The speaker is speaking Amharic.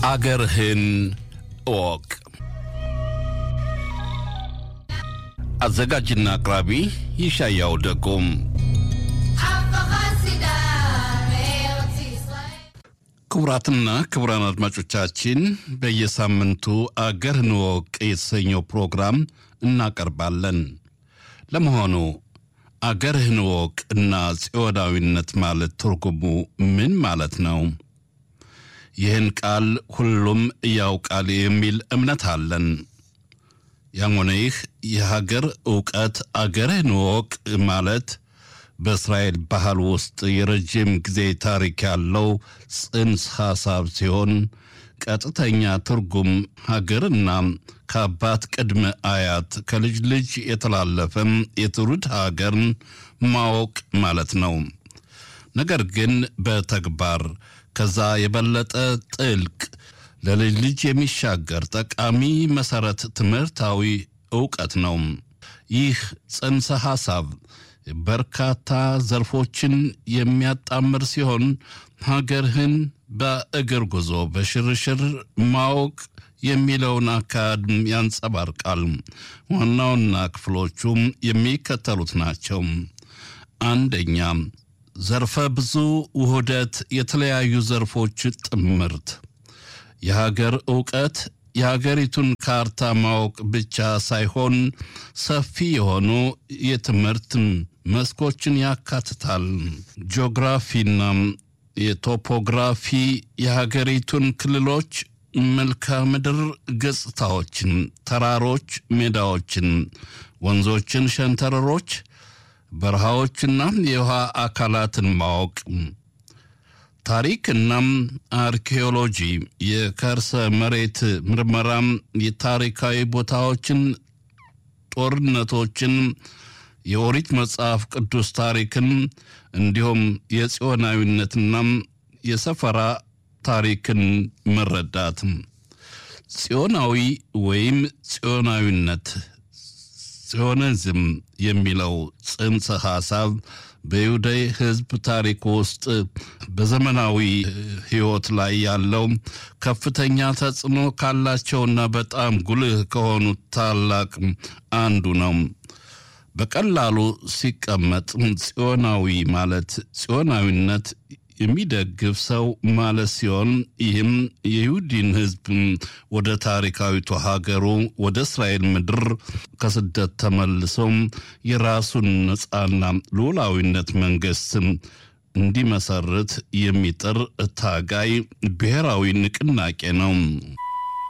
አገርህን እወቅ። አዘጋጅና አቅራቢ ይሻያው ደጎም። ክቡራትና ክቡራን አድማጮቻችን በየሳምንቱ አገርህን እወቅ የተሰኘው ፕሮግራም እናቀርባለን። ለመሆኑ አገርህን እወቅ እና ጽዮናዊነት ማለት ትርጉሙ ምን ማለት ነው? ይህን ቃል ሁሉም ያውቃል የሚል እምነት አለን። ያም ሆነ ይህ የሀገር እውቀት አገርህን እወቅ ማለት በእስራኤል ባህል ውስጥ የረጅም ጊዜ ታሪክ ያለው ጽንሰ ሐሳብ ሲሆን ቀጥተኛ ትርጉም ሀገርና ከአባት ቅድመ አያት ከልጅ ልጅ የተላለፈም የትውልድ ሀገርን ማወቅ ማለት ነው። ነገር ግን በተግባር ከዛ የበለጠ ጥልቅ ለልጅ ልጅ የሚሻገር ጠቃሚ መሰረት ትምህርታዊ እውቀት ነው። ይህ ጽንሰ ሐሳብ በርካታ ዘርፎችን የሚያጣምር ሲሆን ሀገርህን በእግር ጉዞ በሽርሽር ማወቅ የሚለውን አካሄድ ያንጸባርቃል። ዋና ዋና ክፍሎቹም የሚከተሉት ናቸው። አንደኛ ዘርፈ ብዙ ውህደት፣ የተለያዩ ዘርፎች ጥምርት። የሀገር እውቀት የሀገሪቱን ካርታ ማወቅ ብቻ ሳይሆን ሰፊ የሆኑ የትምህርት መስኮችን ያካትታል። ጂኦግራፊና የቶፖግራፊ የሀገሪቱን ክልሎች መልክዓ ምድር ገጽታዎችን፣ ተራሮች፣ ሜዳዎችን፣ ወንዞችን፣ ሸንተረሮች፣ በረሃዎችና የውሃ አካላትን ማወቅ ታሪክና አርኪኦሎጂ የከርሰ መሬት ምርመራም የታሪካዊ ቦታዎችን፣ ጦርነቶችን፣ የኦሪት መጽሐፍ ቅዱስ ታሪክን እንዲሁም የጽዮናዊነትና የሰፈራ ታሪክን መረዳት። ጽዮናዊ ወይም ጽዮናዊነት ጽዮኒዝም የሚለው ጽንሰ ሐሳብ በይሁዳይ ሕዝብ ታሪክ ውስጥ በዘመናዊ ሕይወት ላይ ያለው ከፍተኛ ተጽዕኖ ካላቸውና በጣም ጉልህ ከሆኑት ታላቅ አንዱ ነው። በቀላሉ ሲቀመጥ ጽዮናዊ ማለት ጽዮናዊነት የሚደግፍ ሰው ማለት ሲሆን ይህም የይሁዲን ሕዝብ ወደ ታሪካዊቱ ሀገሩ ወደ እስራኤል ምድር ከስደት ተመልሰው የራሱን ነፃና ሉዓላዊነት መንግስት እንዲመሰርት የሚጥር ታጋይ ብሔራዊ ንቅናቄ ነው።